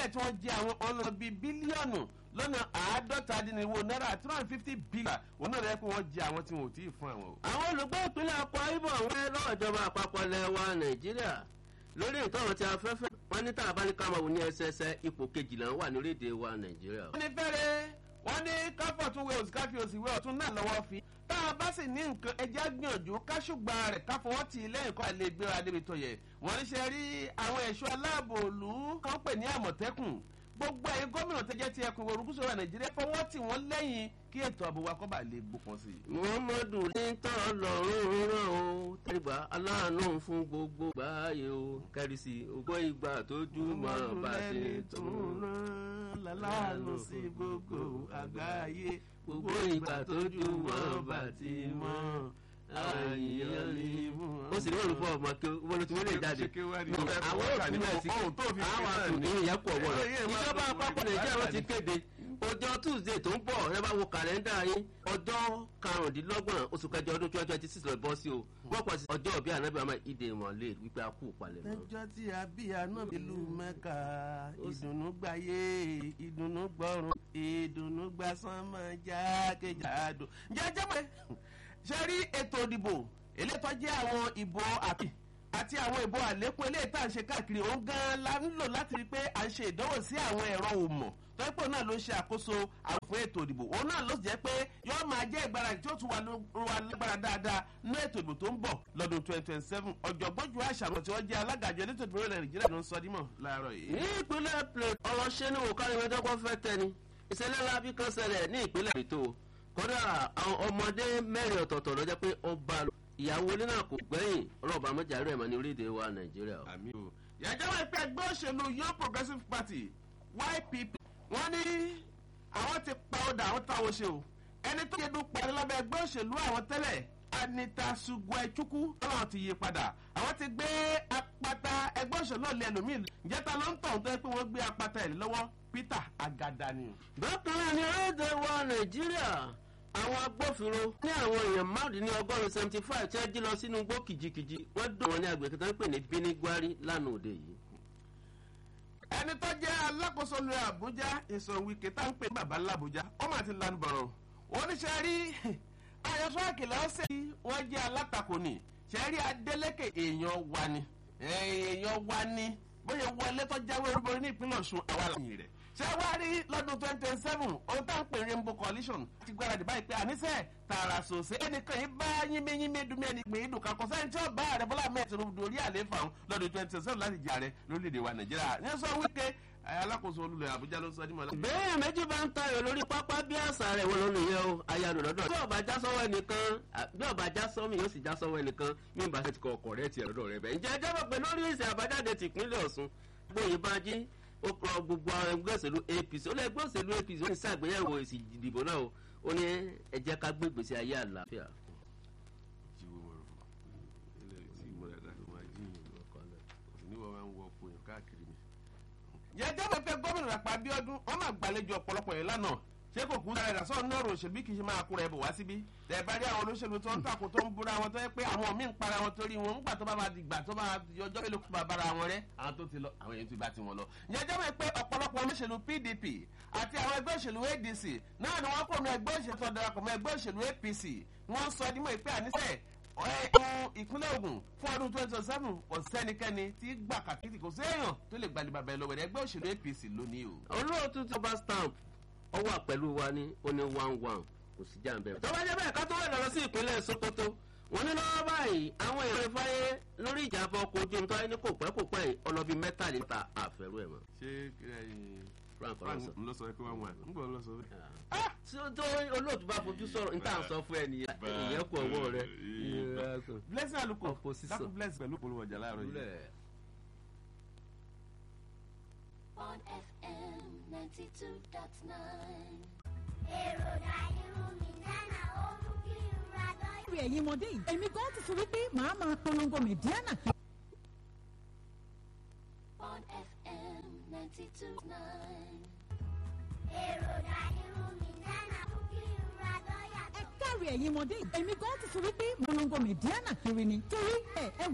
ìpínlẹ̀ tí wọ́n jẹ àwọn ọ̀nà bíi bílíọ̀nù lọ́nà àádọ́ta dínníwó náírà two hundred fifty billion òun náà rẹ̀ pé wọ́n jẹ àwọn tí wọn ò tí ì fún àwọn o. àwọn olùgbé ìpínlẹ̀ akwa ibò wọ́n lọ́wọ́ ìjọba àpapọ̀ ilẹ̀ wa nàìjíríà lórí ìtọ́rọ̀ tí afẹ́fẹ́ wọn ní tàbá ní káwọn wò ní ẹsẹsẹ ipò kejìlá wà ní orílẹ̀-èdè wa nàìjíríà. wọ́n ní fẹ́rẹ̀ wọ́n ní káfọ̀ tún wé òsì káfí òsì wé ọ̀tún náà lọ́wọ́ fi. tá a bá sì ní nǹkan ẹja gbìyànjú káṣùgbà rẹ̀ káfọwọ́ tì í lẹ́yìn kọ́ àlè gbéra débi tó yẹ. wọ́n ní ṣe rí àwọn ẹ̀ṣọ́ aláàbò òlú kan pè ní àmọ̀tẹ́kùn gbogbo ẹ̀yin gómìnà tó jẹ́ ti ẹkùn orúkúsọ wa nàìjíríà fọwọ́ tì wọ́n lẹ́yìn kí ètò ààbò wa kọ́ bá lè gbópọn sí i. muhammadu ní tọ́ lọ́rùn rán o tẹ́gbà aláàánú fún gbogbo gbáàyè o kẹ́rìsì ògbó ìgbà tójú mọ́ bá ti tó rán láláàánú sí gbogbo àgbáyé gbogbo ìgbà tójú mọ́ bá ti mọ́ àyíyàn ní mú. ó sì ní olùfọ́ ọmọ kí wọ́n ti wọ́n lè jáde. àwọn òkúlẹ̀ sí àwọn àtúndì ìyẹn pọ̀ wọ̀ rẹ̀. ìjọba àpapọ̀ nàìjíríà wọ́n ti kéde ọjọ́ tuesday tó ń bọ̀ ẹ bá wo kàlẹ́ndà yín ọjọ́ karùndínlọ́gbọ̀n oṣù kẹjọ ọdún twenty twenty six lọ bọ́ sí o wọ́n pọ̀ sí ọjọ́ òbí ànábì àmọ́ ìdè ìmọ̀lẹ́ wípé a kú palẹ̀ mọ́. lọ́jọ́ tí a bí àná ìlú mẹ́ka ìdùnnú gbáyé ìdùnnú gbọ́run ìdùnnú gbàsánmọ́ jákèjádò jẹjẹ pé ṣe rí ètò ìdìbò elétò jẹ́ àwọn ìbò àti àti àwọn ìbò àlékún eléyìí tá à ń ṣe káàkiri òun gan-an la ń lò láti rí i pé à ń ṣe ìdánwò sí àwọn ẹ̀rọ òmò tọ́pọ̀ náà ló ń ṣe àkóso àwọn fún ètò ìdìbò òun náà ló sì jẹ́ pé yóò máa jẹ́ ìgbáradì tí ó tún wà lágbára dáadáa ní ètò ìdìbò tó ń bọ̀ lọ́dún twenty twenty seven ọ̀jọ̀gbọ́n ju àṣàmọ̀ tí wọ́n jẹ́ alágàjọ elétò ìdìbò ilẹ̀ nàìjíríà ló ń sọ dímọ̀ láàárọ̀ yìí. ní ìpínlẹ̀ plate ọ̀rọ̀ ṣe ni òkárí mẹ́tọ́kọ́ fẹ́ tẹni ìṣẹ̀lẹ̀ lábí kan ṣẹlẹ̀ ní ìpínlẹ̀ ètò kódà àwọn ọmọdé mẹ́rin ọ̀tọ̀ọ̀tọ̀ ló jẹ́ pé ọba ìyàwó ilé náà kò gbẹ́yìn ọlọ́ọ̀bà mọ́jàrí ẹ̀mọ́ ní orílẹ̀-èdè wa nàìjíríà. àmì o yàjọ́ wà pé ẹgbẹ́ òṣèlú young progressive party ypp wọ́n ní àwọn ti pa ọ̀dà àwọn táwọn ṣe o ẹni tó yẹ dún parí lábẹ́ ẹgbẹ́ òṣèlú àwọn tẹ́lẹ̀ anita sugwaichukwu tọ́lá ti yí padà àwọn ti gbé apata ẹgbẹ́ òṣèlú náà lé ẹlòmíì ìjẹta ló ń tọ̀ tó yẹ pé wọ́n gbé apata ẹ̀ lọ́wọ́ peter agada ni. bákan náà ní orílẹ̀-èdè wa nàìjíríà àwọn agbófinró ní àwọn èèyàn márùn ní ọgọ́rùn-ún seventy five tí wọ́n jí lọ sínú igbó kìjikìji wọ́n dùn wọn ní agbègbè tó ń pè ní bínígbárí lánàá òde yìí ẹni tó jẹ́ alákòóso lu àbújá ìsọ̀wìkì tá ń pè ní bàbá làbújá ó mà ti lanu bọ̀rọ̀ oníṣẹ́ rí ayọ̀fọ́ àkìlẹ̀ ọ̀sẹ̀ yìí wọ́n jẹ́ alátakò ní ṣẹ́rí adélèké èèyàn wa ni èèyàn wa ni bóyá wọlé tó jáwé orúborí ní ìpínlẹ̀ ọ̀ṣun àwa làyìn rẹ̀ ṣé wá rí lọ́dún twenty twenty seven ohun tá à ń pè rainbow coalition ti gbáradì báyìí pé àníṣe tààrà sòsè ẹnìkan yìí bá yínmíyínmí dùnmí ẹni pé ìdùn kan kò sẹ́ni tí ó bá ààrẹ bọ́lá mẹ́ẹ̀ tó dorí àlééfà ọ̀hún lọ́dún twenty twenty seven láti jẹ ààrẹ lórílẹ̀‐èdè wa nàìjíríà ní sọ wípé alákòóso olùlẹ̀ àbújá ló sọ ní mọ̀lá. bẹ́ẹ̀ méjì bá ń tayọ̀ lórí pápá bí àṣà rẹ̀ wọ́n lónìí yẹn o ayáàdùn lọ́dọ̀. bí ọba já sọ́wọ́ ẹnìkan bí ọba já sọ́mi yóò sì já sọ́wọ́ ẹnìkan bí n bá ṣe ti kọ ọkọ̀ rẹ̀ tiẹ̀ lọ́dọ̀ rẹ̀ bẹ́ẹ̀. ǹjẹ́ ẹjọ́ bọ̀ pé lórí ìsìn àbájáde tìpínlẹ̀ ọ̀sùn gbóyin bá jí ó kọ gbogbo ẹgbẹ́ òṣèlú apc ó lé ẹgbẹ́ òṣèlú apc ó ní sàgbéyẹ̀wò èsì ìdìbò náà o ó ní ẹ jẹ́ ká gbé ìgbésí ayé àlàáfíà. yẹjẹ́ bẹ́ẹ̀ fẹ́ gómìnà rẹ̀ pa abiodun wọ́n máa gbàlejò ọ̀pọ̀lọpọ̀ yẹn lánàá ṣé kò kú sára ìdásọ́ ní ọ̀rọ̀ òṣèlú kì í ṣe máa kúra ẹ̀bùn wá síbí tẹ̀ bá rí àwọn olóṣèlú tó ń takò tó ń búra wọn tó yẹ pé àwọn míì ń para wọn torí wọn ńgbà tó bá máa dìgbà tó máa yọjọ́ mélòó kó máa bára wọn rẹ́ àwọn tó ti lọ àwọn èèyàn ti bá tiwọn lọ. ìyẹn jẹ́ pé ọ̀pọ̀lọpọ̀ olóṣèlú pdp àti àwọn ẹgbẹ́ òṣèlú adc náà ni wọ́n kò ní ẹgbẹ́ òṣèlú tó darapọ̀ mọ́ ẹgbẹ́ òṣèlú apc wọ́n sọ ẹdínmọ̀ ìpè àníṣe ìpínlẹ̀ ogun fún ọdún twenty twenty seven kò sẹ́nikẹ́ni tí gbà kàkìtì kò séèyàn tó lè gbalẹ̀ bàbá ẹ lọ́wọ́ ẹgbẹ́ òṣèlú apc lónìí o. olóòtú tó bá stamp ọ wà pẹ̀lú wa ní ó ní one one kò sí jàǹbẹ́. tó bá jẹ́ bẹ́ẹ̀ ká tó wẹ̀ lọ sí ìpínlẹ̀ sokoto wọ́n ní lọ́wọ́ báyìí àwọn èèyàn ìfáyé lórí ìjàmbá ọkọ̀ ojú omi tó wáyé ní kò pẹ́ kò pẹ́ yìí ọlọ́bí mẹ́tàlélọ́ta àfẹ́rú ẹ̀ mọ́. ṣé frank frank ọlọ́sọ. ló sọ pé wọ́n wà ń gbọ́ ló sọ pé. tí ó tó olóòtú bá fojú sọ̀rọ̀ ní tà ń sọ fún ẹ nìyẹn ìyẹn kú ọwọ́ rẹ. blessing aluko Opposition. dákun bless pẹ̀lú polówó ọjà láàárọ̀ yìí. on FM 92.9. èròjà irun mi dáná ó mú kí n ra dán. lórí ẹ̀yin ọmọdé yìí èmi gan ti sọ wípé màá máa polongo mẹ̀díánà on FM 92.9. èròjà irun mi dáná mú kí n ra dán ẹ yàtọ̀. káre ẹ̀yin ọmọdé yìí èmi gan ti sọ wípé polongo mẹ̀díánà kiri ni torí ẹ ẹ